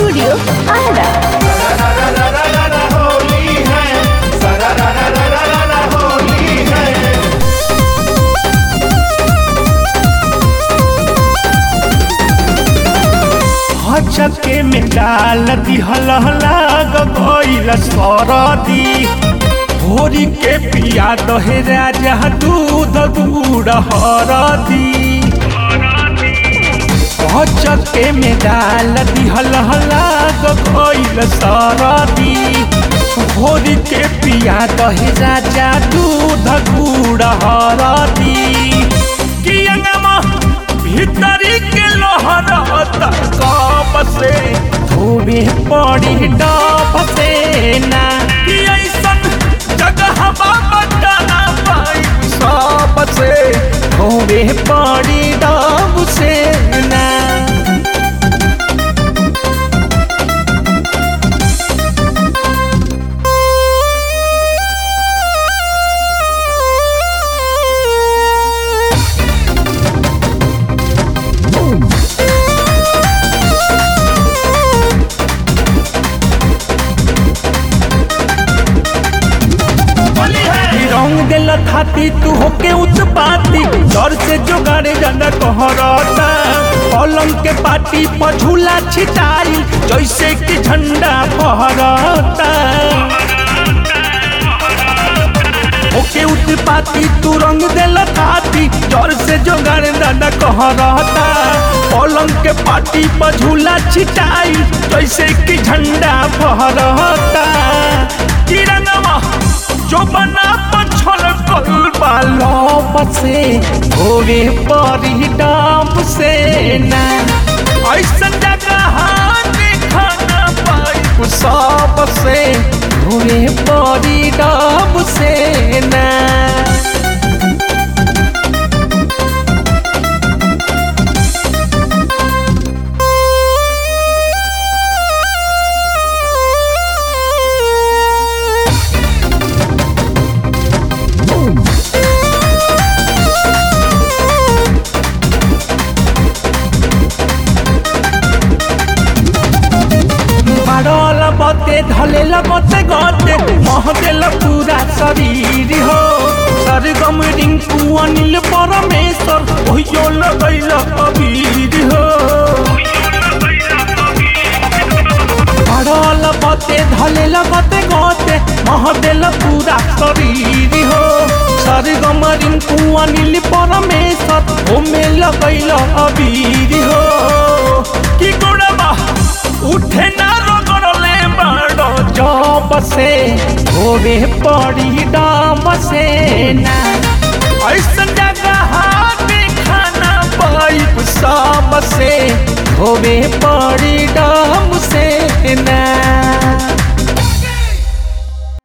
studio Ara Holi है होली है हचके में डाल दिहल लाग गइल सरदी भोरी के पिया दहे राजा दूध दूध हरदी हचके में डाल दिहल लाग गइल सरदी भोरी के पिया दहे राजा दूध दूध हरदी कियंगमा भीतरी के लोहरत कप से धोबे पड़ी डब से ना कि ऐसन जगह बता पाई सब से धोबे पड़ी डब से ना रंग दिल खाती तू होके उत्पाती डर से जोगाड़े जाना कहरता पलंग के पाटी पर झूला छिटाई जैसे कि झंडा फहरता होके उत्पाती तू रंग दिल खाती डर से जोगाड़े जाना कहरता पलंग के पाटी पर झूला छिटाई जैसे कि झंडा फहरता कि रंगवा जो बना पछल कल बालो से होवे परी डाम से ना ऐसन जगह देखा ना पाई सब से होवे परी डाम से ना मारल बते धलेल बते गते महदेल पूरा शरीर हो सरगम रिंकू अनिल परमेश्वर ओहियो लगैल अबीर हो मारल बते धलेल बते गते महदेल पूरा शरीर हो सरगम रिंकू अनिल परमेश्वर ओमे लगैल अबीर हो की गोड़बा उठे ना रगड़ले बाड़ो जब से होवे पड़ी डाम से ना ऐसन जगह खाना पाइप सब से होवे पड़ी डाम से ना